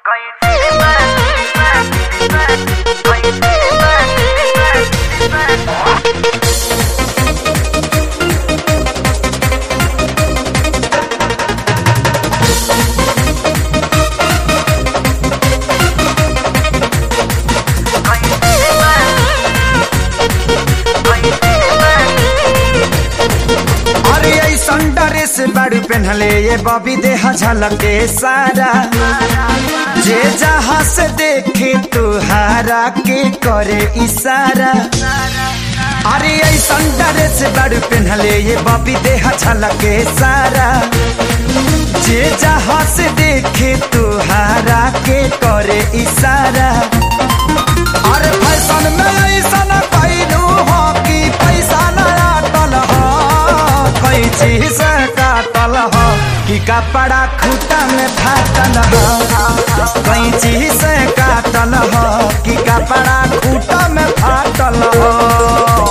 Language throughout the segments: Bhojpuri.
अरे ऐसन ड्रेस बाड़ू पहनले ये बॉबी देह झलके सारा जे जहाँ से देखे तुहारा के करे इशारा अरे ऐसन ड्रेस बाड़ू पहनले ये बॉबी देह झलके सारा जे जहाँ से देखे तुहारा के करे इशारा अरे फैशन में ऐसन कैलू हो कि पैसा नया टल हो कैची से काटल हो कि कपड़ा खूटा में फाटल हो कैची से काटल हो कि कपड़ा खूटा में फाटल हो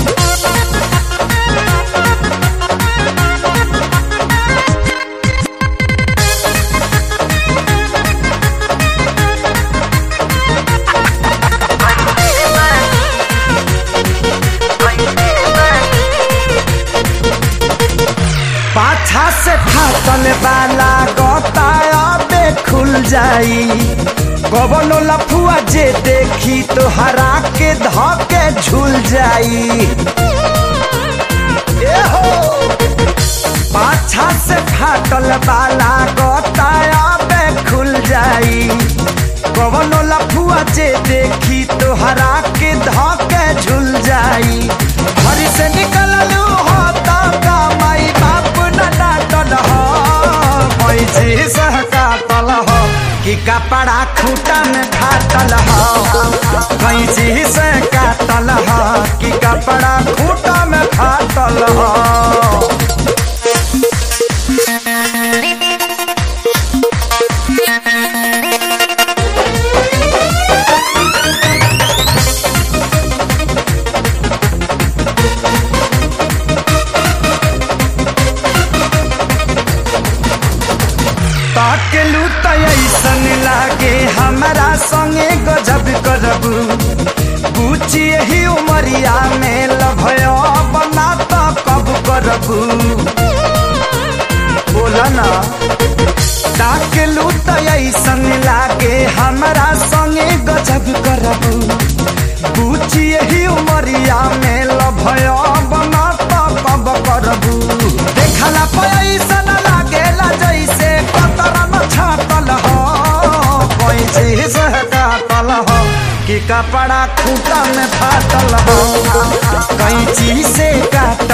पाछा से फाटल वाला गताया बे खुल जाई कवनो लफुआ जे देखी तो हरा के धके झूल जाई ए हो पाछा से फाटल वाला गताया बे खुल जाई कवनो लफुआ जे देखी तो हरा के धके झूल जाई घर से निकललू हो तो का माई बाप न डांटल हो पैसे सह काटल हो कि कपड़ा खूटा में फाटल हो कैंची से काटल हो कि कपड़ा खूटा में फाटल हो ताकेलू त ऐसन लागे हमरा संगे गजब करबू पूछी ही उमरिया में लभयो बना त कब करबू बोला ना ताकेलू त ऐसन लागे हमरा संगे गजब करबू पूछी ही उमरिया में लभयो बना त कब करबू देखला पे ऐसन लागेला जैसे कतरन छाटल हो कैसे से काटल हो कि कपड़ा खूटा में फाटल हो कैंची से काट